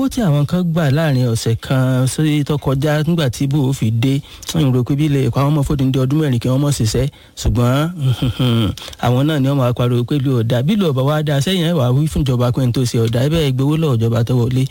owó tí àwọn kan gbà láàrin ọ̀sẹ̀ kan sí tó kọjá nígbà tí bò ó fi dé ń rò pé bí ilé ẹ̀kọ́ àwọn ọmọ fòdì ní ọdún mẹ́rin kí wọ́n mọ̀ ṣiṣẹ́ ṣùgbọ́n àwọn náà ni wọ́n máa pariwo pé lu ọ̀dà bí lu ọ̀bà wa dá sẹ́yìn ẹ̀ wá wí fún ìjọba pé n tó ṣe ọ̀dà ẹ bẹ́ẹ̀ gbowó lọ́wọ́ ìjọba tó wọlé.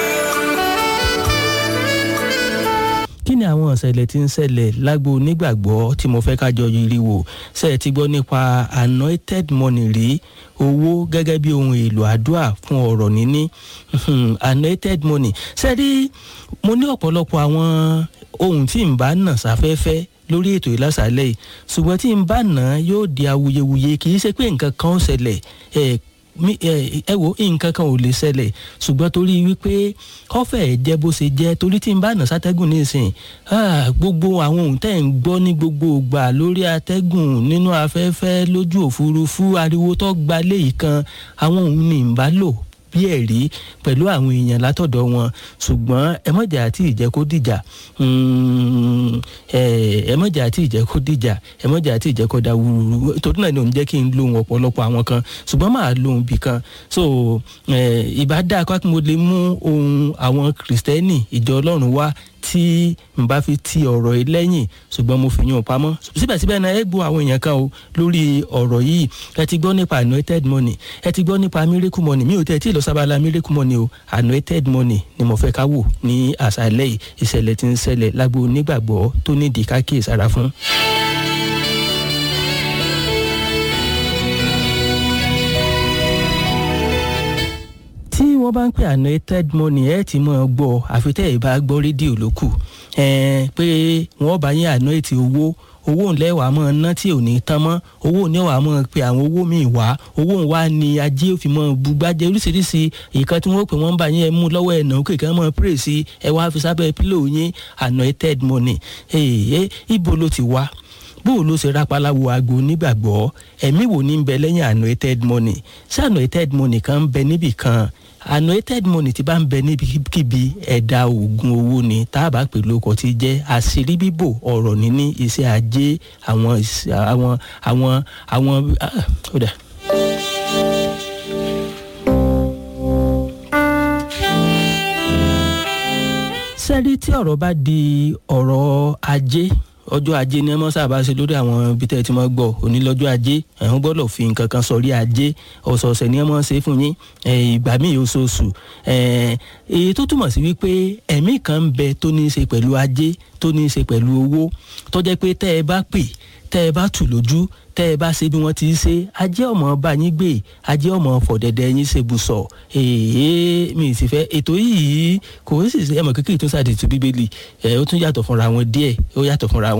kí ni àwọn ìṣẹ̀lẹ̀ tí ń ṣẹlẹ̀ lágbo onígbàgbọ́ tí mo fẹ́ kájọ yiri wò ṣe é ti gbọ́ nípa anointed money rí owó gẹ́gẹ́ bí ohun èlò àdúrà fún ọ̀rọ̀ níní anointed money ṣe rí mo ní ọ̀pọ̀lọpọ̀ àwọn ohun tí n bá nà sáfẹ́fẹ́ lórí ètò ìlàsàlẹ̀ yìí ṣùgbọ́n tí n bá nà yóò di awuyewuye kì í ṣe pé nǹkan kan ó ṣẹlẹ̀ ẹ wo nǹkan kan ò lè ṣẹlẹ̀ ṣùgbọ́n torí wípé kọ́fẹ̀ jẹ́ bó ṣe jẹ́ torí tí n bá nà sátẹ́gùn nísìn gbogbo àwọn ohun tẹ́ ń gbọ́ ní gbogbo ìgbà lórí atẹ́gùn nínú afẹ́fẹ́ lójú òfurufú ariwo tó gba léyìí kan àwọn ohun ní n bá lò bí ẹ̀rí pẹ̀lú àwọn èèyàn látọ̀dọ̀ wọn ṣùgbọ́n ẹ mọ̀jà àti ìjẹ́ kó dìjà ẹ mọ̀jà àti ìjẹ́ kó dìjà ẹ mọ̀jà àti ìjẹ́ kó da wúrúwúrú torí náà ni òun jẹ́ kí n lóhun ọ̀pọ̀lọpọ̀ àwọn kan ṣùgbọ́n máa lóhun bì kan so ìbá dáa kó mo lè mú ohun àwọn kìrìsìtẹ́nì ìjọ ọlọ́run wá tí n bá fi ti ọ̀rọ̀ yìí lẹ́yìn ṣùgbọ́n mo fi yún un pamọ́ síbẹ̀síbẹ̀ náà ẹ gbọ́ àwọn èèyàn kan o lórí ọ̀rọ̀ yìí ẹ ti gbọ́ nípa anointed money ẹ ti gbọ́ nípa miracle money mi ò tẹ́ tí ì lọ sábàlá miracle money o anointed money ni mo fẹ́ ká wò ní àṣálẹ́ yìí ìṣẹ̀lẹ̀ tí ń ṣẹlẹ̀ lágbo onígbàgbọ́ tó nídìí ká kíyèsára fún. tí wọ́n bá ń pè anointed money ẹ ti mọ̀ ọ́ gbọ́ àfi tẹ́ ẹ bá gbọ́ rédíò ló kù pé wọ́n bá yín anoint owó owó ńlẹ̀ wàá mọ̀ ná tí ò ní tán mọ́ owó ní wàá mọ̀ pé àwọn owó míì wá owó ń wá ní ajé òfin mọ̀ bugbájẹ́ oríṣiríṣi ìkan tí wọ́n pè wọ́n bá yín ẹ mú lọ́wọ́ ẹ̀ náà kéèké mọ̀ pray sí ẹ wá fi sábẹ́ pílò yín anointed money ibo ló ti wá bó ló ṣe rápálá wo aago nígbàgbọ́ ẹ̀mí wo ní ń bẹ lẹ́yìn anointed money ṣé anointed money kan ń bẹ níbì kan anointed money ti bá ń bẹ níbikíbi ẹ̀dá oògùn owó ni tá a bá pè lóko ti jẹ́ àṣírí bíbò ọ̀rọ̀ níní iṣẹ́ ajé àwọn àwọn àwọn àwọn ọ̀dà. sẹ́rí tí ọ̀rọ̀ bá di ọ̀rọ̀ ajé ọjọ́ ajé ni ẹ mọ́ sábà ṣe lórí àwọn ibi tẹ́ ẹ ti mọ́ gbọ́ òní lọ́jọ́ ajé ẹ̀hún gbọ́dọ̀ fi nǹkan kan sọrí ajé ọ̀sọ̀ọ̀sẹ̀ ni ẹ mọ́ ṣe fún yín ìgbà míì oṣooṣù èyí tó túmọ̀ sí wípé ẹ̀mí kan ń bẹ tó ní í ṣe pẹ̀lú ajé tó ní í ṣe pẹ̀lú owó tó jẹ́ pé tẹ́ ẹ bá pè tẹ́ ẹ bá tù lójú tẹ́ ẹ bá ṣe bí wọ́n ti ṣe ajé ọmọ bá yín gbé ajé ọmọ fọ̀dẹ̀dẹ̀ yín ṣe bùsọ̀ èèyàn mi sì fẹ́ ètò yìí kò sì ṣe ẹmọ kékeré tó ṣàdìtú bíbélì ẹ ó tún yàtọ̀ fúnra wọn díẹ̀ ó yàtọ̀ fúnra wọn.